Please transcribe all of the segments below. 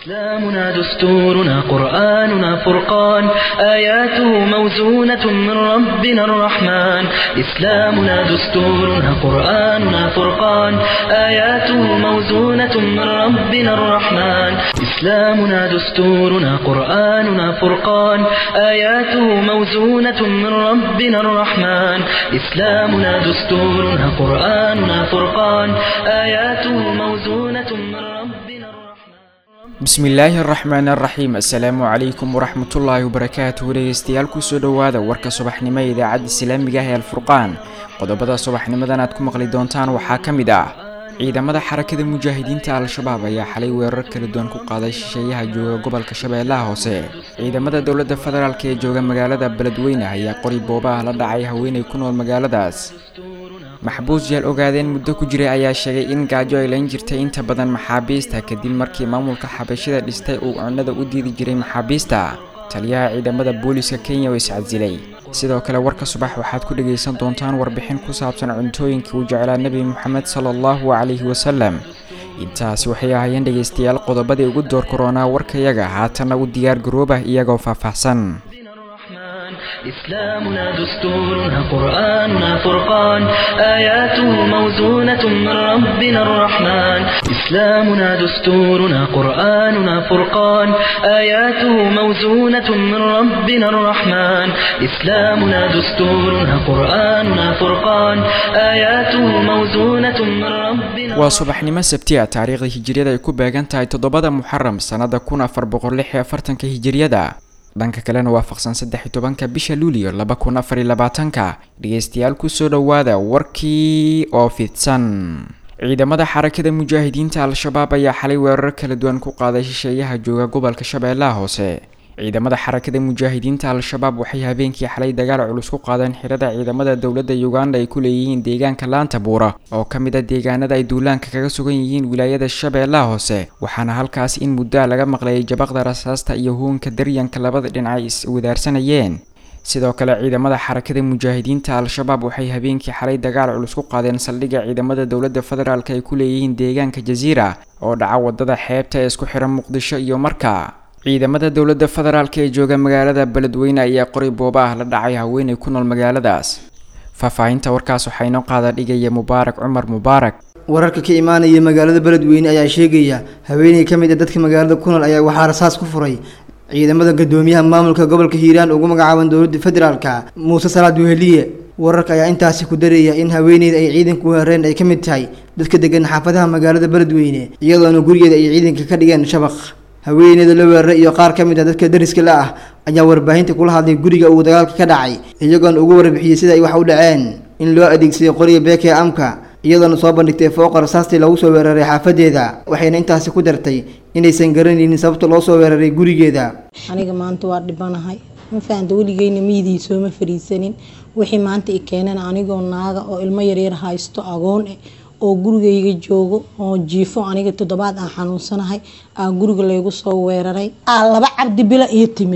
إسلامنا دستورنا قرآننا فرقان آياته موزونة من ربنا الرحمن إسلامنا دستورنا قرآننا فرقان آياته موزونة من ربنا الرحمن إسلامنا دستورنا قرآننا فرقان آياته موزونة من ربنا الرحمن إسلامنا دستورنا قرآننا فرقان آياته موزونة من ربنا الرحمن bismillaahi araxmaan araxiim assalaamu calaykum waraxmatullaahi wabarakaatuhu dhegeystayaal kusoo dhowaada warka subaxnimo ee idaacadda islaamiga ah ee alfurqaan qodobada subaxnimadan aad ku maqli doontaan waxaa ka mid ah ciidamada xarakada mujaahidiinta al-shabaab ayaa xalay weerar kala duwan ku qaaday shisheeyaha jooga gobolka shabeellaha hoose ciidamada dowladda federaalk ee jooga magaalada beledweyne ayaa qori boobaha la dhacay haweenay ku nool magaaladaas maxbuus yaal ogaadeen muddo ku jiray ayaa sheegay in gaajo ay layn jirtay inta badan maxaabiista kadib markii maamulka xabashida dhistay uu cunnada u diidi jiray maxaabiista taliyaha ciidamada booliiska kenya oo iscasilay sidoo kale warka subax waxaad ku dhegaysan doontaan warbixin ku saabsan cuntooyinkii uu jeclaa nebi moxamed sala allahu calayhi wasalam intaasi waxay ahaayeen dhegaystayaal qodobadii ugu door koronaa warkayaga haatanna u diyaar garoobah iyagoo faahfaahsan الرحمن إسلامنا دستورنا قرآننا فرقان آياته موزونة من ربنا الرحمن إسلامنا دستورنا قرآننا فرقان آياته موزونة من ربنا الرحمن إسلامنا دستورنا قرآننا فرقان آياته موزونة من ربنا waa subaxnimo sabtiya taariikhda hijiriyada ay ku beegan tahay toddobada muxaram sannada kun afar boqol lix iyo afartanka hijiriyada dhanka kalena waafaqsan saddex iyo tobanka bisha luuliyo laba kun afar iyo labaatanka dhegeystayaal kusoo dhowaada warkii oo fidsan ciidamada xarakada mujaahidiinta al-shabaab ayaa xalay weerar kala duwan ku qaaday shisheeyaha jooga gobolka shabeellaha hoose ciidamada xarakada mujaahidiinta al-shabaab waxay habeenkii xalay dagaal culus ku qaadeen xirada ciidamada dowladda uganda ay ku leeyihiin deegaanka laanta buura oo ka mid a deegaanada ay duulaanka kaga sugan yihiin wilaayada shabeellaha hoose waxaana halkaas in muddoa laga maqlayay jabaqda rasaasta iyo huunka daryanka labada dhinac ay is-wadaarsanayeen sidoo kale ciidamada xarakada mujaahidiinta al-shabaab waxay habeenkii xalay dagaal culus ku qaadeen saldhigga ciidamada dowladda federaalk ay ku leeyihiin deegaanka jasiira oo dhaca wadada xeebta ee isku xiran muqdisho iyo marka ciidamada dowladda federaalk ee jooga magaalada beledweyne ayaa qoray booba ah la dhacay haweenay ku nool magaaladaas faahfaahinta warkaas waxaa inoo qaada dhigaya mubaarak cumar mubaarak wararka ka imaanaya magaalada beledweyne ayaa sheegaya haweeney ka mid a dadka magaalada ku nool ayaa waxaa rasaas ku furay ciidamada gadoomiyaha maamulka gobolka hiiraan ugu magacaaban dowladda federaalka muuse salaad weheliye wararka ayaa intaasi ku daraya in haweeneyda ay ciidanku weerareen ay ka mid tahay dadka degan xaafadaha magaalada beledweyne iyadoona gurigeeda ay ciidanka ka dhigeen shabaq haweeneyda la weeraray iyo qaar ka mid a dadka dariska la ah ayaa warbaahinta kula hadlay guriga uu dagaalka ka dhacay iyagoona ugu warbixiyey sida ay wax u dhaceen in loo adeegsaday qoriga beeke amka iyadoona soo bandhigtay fooqa rasaastii lagu soo weeraray xaafadeeda waxayna intaasi ku dartay inaysan garanaynin sababta loo soo weeraray gurigeeda aniga maanta waa dhibanahay ma fahamta weligeyna miyidii sooma fariisanin wixii maanta i keenan anigoo naaga oo ilmo yaryar haysto agoon eh oo gurigayga joogo oo jiifo aniga toddobaad aan xanuunsanahay aa guriga laygu soo weeraray aa laba cabdi bile iyo timid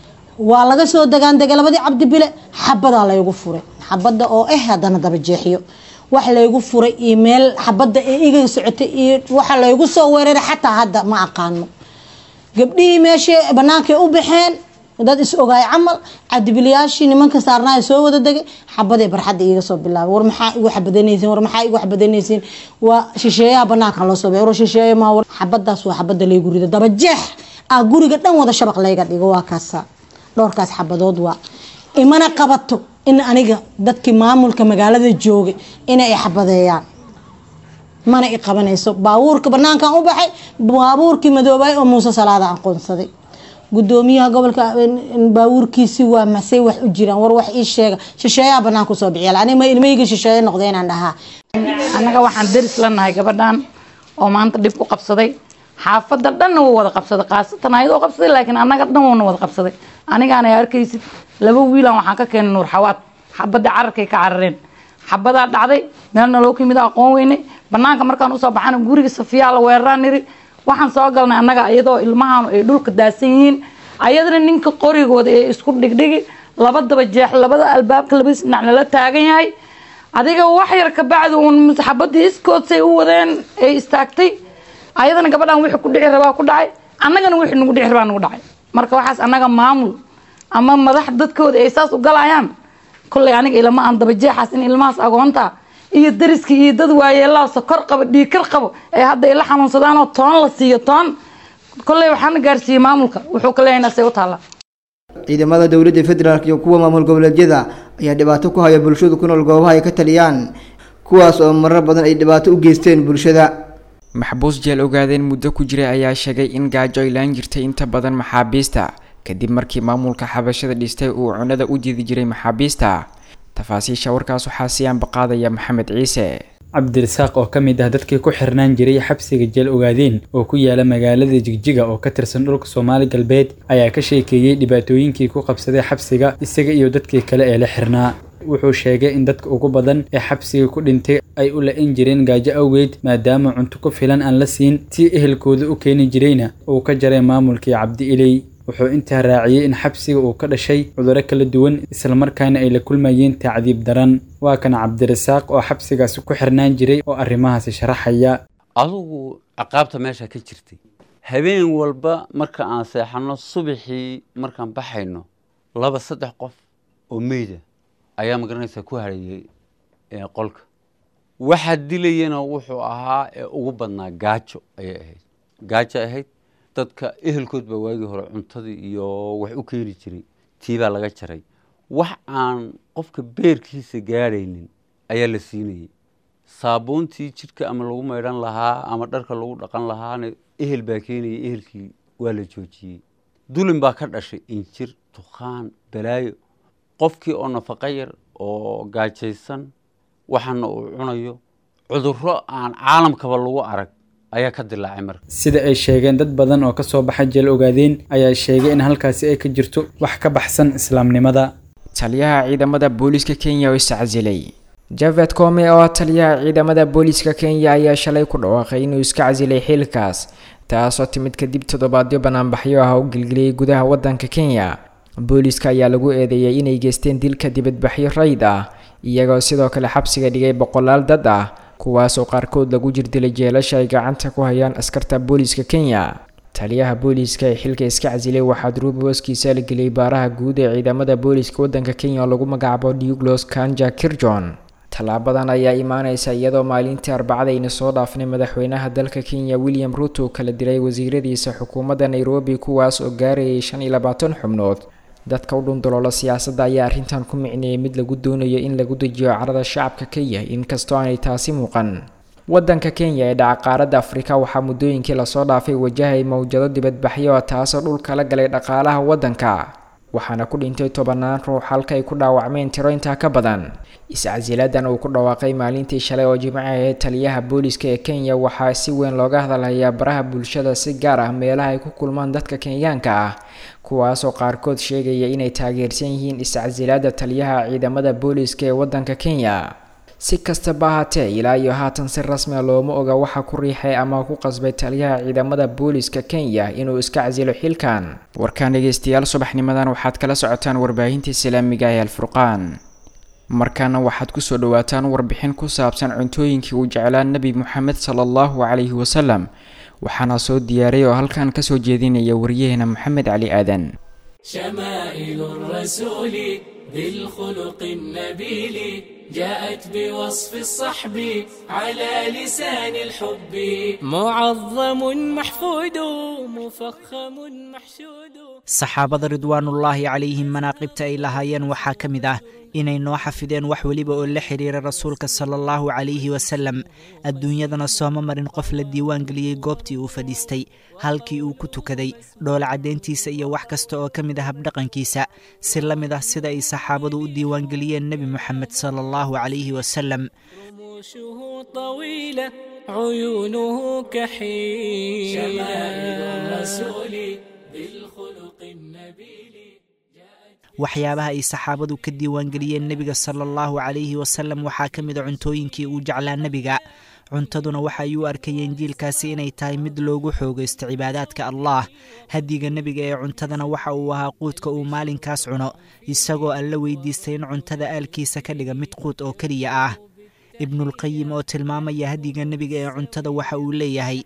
waa laga soo dagaandegay labadii cabdi bile xabadaa laygu furay xabada oo eh haddana daba jeexiyo wax laygu furay iyo meel xabada ee iga socotay iyo waxa laygu soo weeraray xataa hadda ma aqaano gabdhihii meeshay banaankay u baxeen dad is ogaay camal cadibilayaashii nimanka saarnaa soo wada degay xabadee barxadda iiga soo bilaabay war maxaa igu xabadanaysiin war maxaa igu xabadanaysiin waa shisheeyaha banaankan loo soo war shisheeye maa war xabadaas waa xabada laygu rido daba jeex ah guriga dhan wada shabaq layga dhigo waa kaasa dhowrkaas xabadood waa imana qabato in aniga dadkii maamulka magaalada joogay inay xabadeeyaan mana i qabanayso baabuurka banaankan u baxay baabuurkii madoobay oo muuse salaada aqoonsaday gudoomiyaha gobolka baabuurkiisi waa masey wax u jiraan war wax ii sheega shisheeyaha banaan kusoo bixiya aniga ilmahayga shisheeye noqda inaan dhahaa annaga waxaan daris la nahay gabadhan oo maanta dhib ku qabsaday xaafadda dhanna wuu wada qabsaday khaasatan ayadoo qabsaday laakiin annaga dhan wuuna wada qabsaday anigaana arkaysid laba wiilan waxaan ka keenay nuur xawaad xabadda cararkay ka carareen xabadaa dhacday meelna loo kimid aqoon weyne banaanka markaan usoo baxana guriga safiyaa la weeraraan niri waxaan soo galnay annaga iyadoo ilmahan ay dhulka daasan yihiin ayadana ninka qorigooda ee isku dhigdhigi laba daba jeex labada albaabka labadiis dhinac lala taagan yahay adiga wax yar kabacdi uun xabadii iskoodsay u wadeen ay istaagtay ayadana gabadhan wixii ku dhici rabaa ku dhacay annagana wixii nagu dhixir baa nagu dhacay marka waxaas annaga maamul ama madax dadkooda ay saas u galayaan kolley aniga ilama aan dabajeexaas in ilmahaas agoonta iyo dariska iyo dad waayeelaa sokor qabo dhiikar qabo ee hadda ila xanuunsadaan oo toon la siiyo toon kolley waxaana gaarsiiyey maamulka wuxuu ka leeyahay nasay u taallaa ciidamada dowladda federaalk iyo kuwa maamul goboleedyada ayaa dhibaato ku haya bulshadu ku nool goobaha ay ka taliyaan kuwaas oo marar badan ay dhibaato u geysteen bulshada maxbuus jeel ogaadeen muddo ku jiray ayaa sheegay in gaajo ay laan jirtay inta badan maxaabiista kadib markii maamulka xabashada dhistay uu cunada u didi jiray maxaabiista tafaasiisha warkaas waxaa sii ambaqaadaya maxamed ciise cabdirasaaq oo ka mid ah dadkii ku xirnaan jiray xabsiga jeel ogaadeen oo ku yaala magaalada jigjiga oo ka tirsan dhulka soomaali galbeed ayaa ka sheekeeyey dhibaatooyinkii ku qabsaday xabsiga isaga iyo dadkii kale ee la xirnaa wuxuu sheegay in dadka ugu badan ee xabsiga ku dhintay ay u la-in jireen gaajo awgeed maadaama cunto ku filan aan la siin tii ehelkooda u keeni jirayna uu ka jaray maamulkii cabdi iley wuxuu intaa raaciyey in xabsiga uu ka dhashay cudurro kala duwan islamarkaana ay la kulmayeen tacdiib daran waa kan cabdirasaaq oo xabsigaasi ku xirnaan jiray oo arrimahaasi sharaxaya adugu ciqaabta meesha ka jirtay habeen walba marka aan seexanno subaxii markaan baxayno laba saddex qof oo meyda ayaa magaranaysaa ku harayay qolka waxaa dilayana wuxuu ahaa ee ugu badnaa gaajo ayay ahayd gaajo ahayd dadka ehelkood baa waagii hore cuntadii iyo wax u keeni jiray tii baa laga jaray wax aan qofka beerkiisa gaadhaynin ayaa la siinayay saabuuntii jidhka ama lagu maydhan lahaa ama dharka lagu dhaqan lahaana ehel baa keenayay ehelkii waa la joojiyey dulin baa ka dhashay injir dukhaan balaayo qofkii oo nafaqa yar oo gaajaysan waxaana uu cunayo cudurro aan caalamkaba lagu arag ayaa ka dilaacay marka sida ay sheegeen dad badan oo kasoo baxa jeel ogaadeen ayaa sheegay in halkaasi ay ka jirto wax ka baxsan islaamnimada taliyaha ciidamada booliiska kenya oo iscasilay javed come oo ah taliyaha ciidamada booliiska kenya ayaa shalay ku dhawaaqay inuu iska casilay xilkaas taasoo timid kadib toddobaadyo banaanbaxyo ah oo gelgeliyay gudaha wadanka kenya booliiska ayaa lagu eedeeyay inay geysteen dilka dibadbaxyo rayd ah iyagoo sidoo kale xabsiga dhigay boqolaal dad ah kuwaasoo qaarkood lagu jirdilay jeelasha ay gacanta ku hayaan askarta booliiska kenya taliyaha booliiska ee xilka iska casilay waxaa duruub hooskiisa la geliyay baaraha guud ee ciidamada booliiska wadanka kenya oo lagu magacaabo douglos kanja kirjon tallaabadan ayaa imaaneysa iyadoo maalintii arbacada ayna soo dhaafnay madaxweynaha dalka kenya william ruto kala diray wasiiradiisa xukuumadda nairobi kuwaas oo gaarayay shan iyo labaatan xubnood dadka u dhundaloola siyaasadda ayaa arrintan ku micneeyay mid lagu doonayo in lagu dejiyo carada shacabka kenya inkastoo aanay taasi muuqan wadanka kenya ee dhaca qaaradda afrika waxaa muddooyinkii lasoo dhaafay wajahay mowjado dibadbaxyo ah taasoo dhulka la galay dhaqaalaha waddanka waxaana ku dhintay tobanaan ruux halka ay ku dhaawacmeen tiro intaa ka badan is-casiladan uu ku dhawaaqay maalintii shalay oo jimco ahayd taliyaha booliiska ee kenya waxaa si weyn looga hadalhayaa baraha bulshada si gaar ah meelaha ay ku kulmaan dadka kenyaanka ah kuwaasoo qaarkood sheegaya inay taageersan yihiin is-casilaada taliyaha ciidamada booliiska ee wadanka kenya si kastaba ahaatee ilaa iyo haatan si rasmiga looma oga waxa ku riixay ama ku qasbay taliyaha ciidamada booliiska kenya inuu iska casilo xilkan warkaan dhegeystayaal subaxnimadan waxaad kala socotaan warbaahinta islaamiga ee alfurqaan markaana waxaad kusoo dhawaataan warbixin ku saabsan cuntooyinkii uu jeclaa nebi moxamed sala allahu calayhi wasalam waxaana soo diyaaray oo halkan kasoo jeedinaya wariyaheena maxamed cali aadan شمائل الرسول ذي الخلق النبيل جاءت بوصف الصحب على لسان الحب معظم محفود مفخم محشود saxaabada ridwaanullaahi calayhim manaaqibta ay lahaayeen waxaa ka mid ah inay noo xafideen wax weliba oo la xidhiira rasuulka sala allahu calayhi wasalam adduunyadana sooma marin qof la diiwaangeliyey goobtii uu fadhiistay halkii uu ku tukaday dhoola caddayntiisa iyo wax kasta oo ka mid ah habdhaqankiisa si la mid ah sida ay saxaabadu u diiwaangeliyeen nebi moxamed sala allahu calayhi wasalam رموشه طويلة عيونه كحيل شمائل الرسول بالخلق النبيل waxyaabaha ay saxaabadu ka diiwaangeliyeen nebiga sala allahu calayhi wasalam waxaa ka mid a cuntooyinkii uu jeclaa nebiga cuntaduna waxa ay u arkayeen jiilkaasi inay tahay mid loogu xoogaysto cibaadaadka allah hadiga nebiga ee cuntadana waxa uu ahaa quudka uu maalinkaas cuno isagoo alla weydiistay in cuntada aalkiisa ka dhiga mid quud oo keliya ah ibnulqayim oo tilmaamaya hadiga nebiga ee cuntada waxa uu leeyahay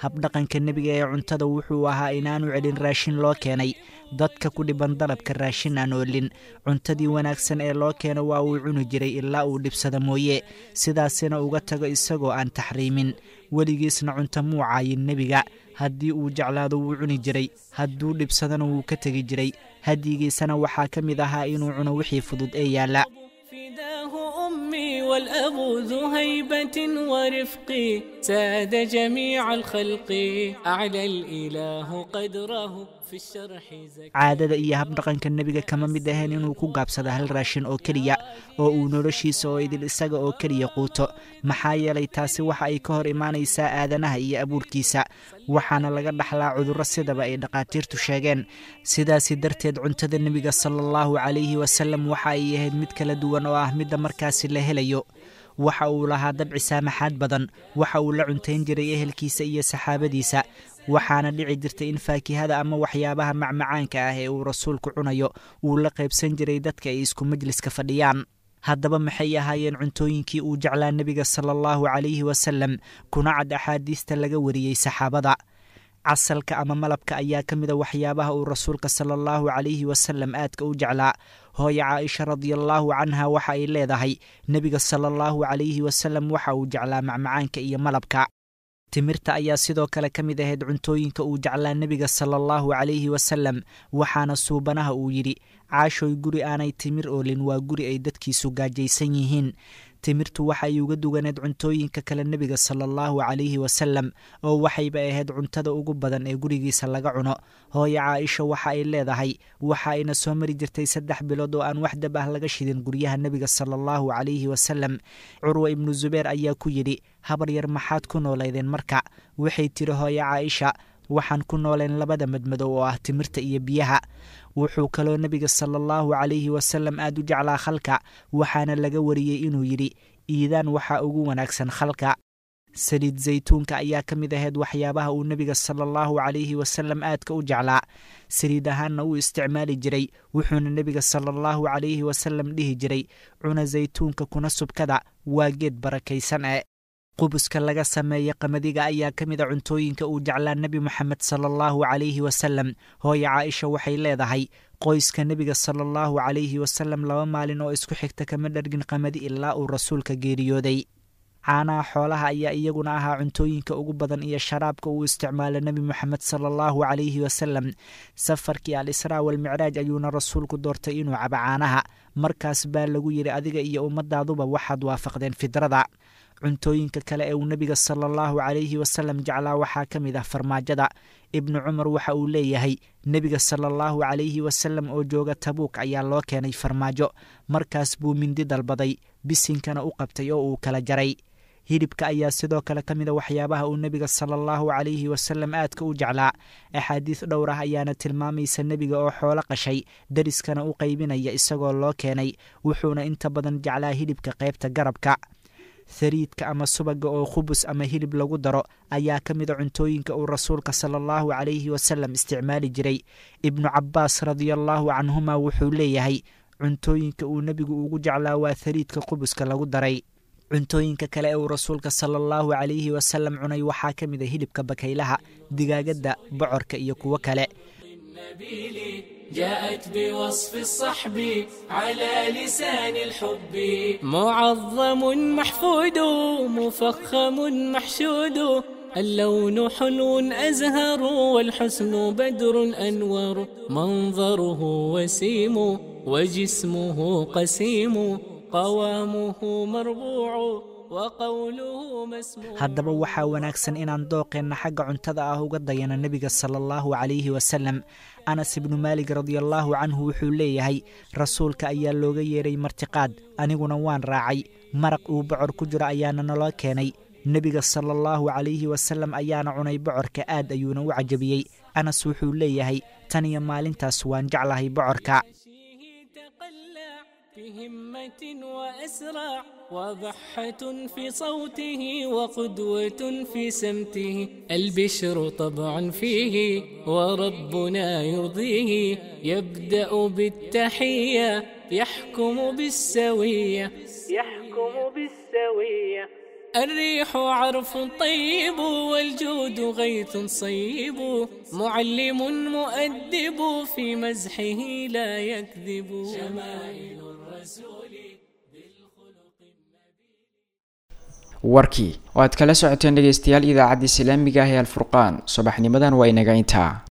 habdhaqanka nebiga ee cuntada wuxuu ahaa inaanu celin raashin loo keenay dadka ku dhiban dalabka raashin aan oolin cuntadii wanaagsan ee loo keeno waa uu cuni jiray ilaa uu dhibsada mooye sidaasina uga tago isagoo aan taxriimin weligiisna cunto muu caayin nebiga haddii uu jeclaado wuu cuni jiray hadduu dhibsadana wuu ka tegi jiray hadyigiisana waxaa ka mid ahaa inuu cuno wixii fudud ee yaalla فداه أمي والأب ذو هيبة ورفق ساد جميع الخلق أعلى الإله قدره في الشرح زكي caadada iyo habdhaqanka nebiga kama mid ahayn inuu ku gaabsado hal raashin oo keliya oo uu noloshiisa oo idil isaga oo keliya quuto maxaa yeelay taasi waxa ay ka hor imaanaysaa aadanaha iyo abuurkiisa waxaana laga dhaxlaa cudurro sidaba ay dhakhaatiirtu sheegeen sidaasi darteed cuntada nebiga sala allahu calayhi wasalam waxa ay ahayd mid kala duwan oo ah midda markaasi la helayo waxa uu lahaa dabci saamaxaad badan waxa uu la cuntayn jiray ehelkiisa iyo saxaabadiisa waxaana dhici jirtay in faakihada ama waxyaabaha macmacaanka ah ee uu rasuulku cunayo uu la qaybsan jiray dadka ay isku majliska fadhiyaan haddaba maxay ahaayeen cuntooyinkii uu jeclaa nebiga sala allahu calayhi wasalam kuna cad axaadiista laga wariyey saxaabada casalka ama malabka ayaa ka mida waxyaabaha uu rasuulka sala allahu calayhi wasalam aadka u jeclaa hooya caaisha radiallaahu canha waxa ay leedahay nebiga sala allahu calayhi wasalam waxa uu jeclaa macmacaanka iyo malabka timirta ayaa sidoo kale ka mid ahayd cuntooyinka uu jeclaa nebiga sala allahu calayhi wasalam waxaana suubanaha uu yidhi caashoy guri aanay timir oolin waa guri ay dadkiisu gaajaysan yihiin timirtu waxa ay uga duganeed cuntooyinka kale nebiga sala allahu calayhi wasalam oo waxayba ahayd cuntada ugu badan ee gurigiisa laga cuno hooyo caaisha waxa ay leedahay waxa ayna soo mari jirtay saddex bilood oo aan wax dab ah laga shidin guryaha nebiga sala allahu calayhi wasalam curwa ibnu zubeer ayaa ku yidhi habar yar maxaad ku noolaydeen marka waxay tiri hooyo caaisha waxaan ku nooleen labada madmadow oo ah timirta iyo biyaha wuxuu kaloo nebiga sala allahu calayhi wasalam aad u jeclaa khalka waxaana laga wariyey inuu yidhi iidaan waxaa ugu wanaagsan khalka saliid zaytuunka ayaa ka mid ahayd waxyaabaha uu nebiga sala allahu calayhi wasalam aadka u jeclaa saliid ahaanna uu isticmaali jiray wuxuuna nebiga sala allahu calayhi wasalam dhihi jiray cuna zaytuunka kuna subkada waa geed barakaysan e qubuska laga sameeya qamadiga ayaa ka mid a cuntooyinka uu jeclaa nebi moxamed sala allahu calayhi wasalam hooyo caaisha waxay leedahay qoyska nebiga sala allahu calayhi wasalam laba maalin oo isku xigta kama dhargin qamadi ilaa uu rasuulka geeriyooday caanaha xoolaha ayaa iyaguna ahaa cuntooyinka ugu badan iyo sharaabka uu isticmaalo nebi moxamed sala allahu calayhi wasalam safarkii al israa walmicraaj ayuuna rasuulku doortay inuu cabo caanaha markaas baa lagu yidhi adiga iyo ummadaaduba waxaad waafaqdeen fidrada cuntooyinka kale ee uu nebiga sala allahu calayhi wasalam jeclaa waxaa ka mid ah farmaajada ibnu cumar waxa uu leeyahay nebiga sala allahu calayhi wasalam oo jooga tabuuk ayaa loo keenay farmaajo markaas buu mindi dalbaday bisinkana u qabtay oo uu kala jaray hilibka ayaa sidoo kale ka mid a waxyaabaha uu nebiga sala allahu calayhi wasalam aadka u jeclaa axaadiis dhowr ah ayaana tilmaamaysa nebiga oo xoolo qashay dariskana u qaybinaya isagoo loo keenay wuxuuna inta badan jeclaa hilibka qaybta garabka hariidka ama subaga oo khubus ama hilib lagu daro ayaa ka mid a cuntooyinka uu rasuulka sala allahu calayhi wasalam isticmaali jiray ibnu cabbaas radiallaahu canhuma wuxuu leeyahay cuntooyinka uu nebigu ugu jeclaa waa hariidka qubuska lagu daray cuntooyinka kale ee uu rasuulka sala allahu calayhi wasalam cunay waxaa ka mid a hilibka bakaylaha digaagadda bocorka iyo kuwo kale النبيل جاءت بوصف الصحب على لسان الحب معظم محفود مفخم محشود اللون حلو أزهر والحسن بدر أنور منظره وسيم وجسمه قسيم قوامه مربوع وقوله مسموع haddaba waxaa wanaagsan inaan dooqeenna xagga cuntada ah uga dayano nebiga sala allahu calayhi wasalam anas ibnu maalig radiallaahu canhu wuxuu leeyahay rasuulka ayaa looga yeedhay martiqaad aniguna waan raacay maraq uu bocor ku jiro ayaana naloo keenay nebiga sala allahu calayhi wasalam ayaana cunay bocorka aad ayuuna u cajabiyey anas wuxuu leeyahay tan iyo maalintaas waan jeclahay bocorka فيه تقلع بهمة وأسرع وضحة في صوته وقدوة في سمته البشر طبعا فيه وربنا يرضيه يبدأ بالتحية يحكم بالسوية يحكم بالسوية الريح عرف طيب والجود غيث صيب معلم مؤدب في مزحه لا يكذب شمائل الرسول warkii oo aad kala socoteen dhegaystayaal idaacadda islaamiga ah ee alfurqaan subaxnimadan waa inaga intaa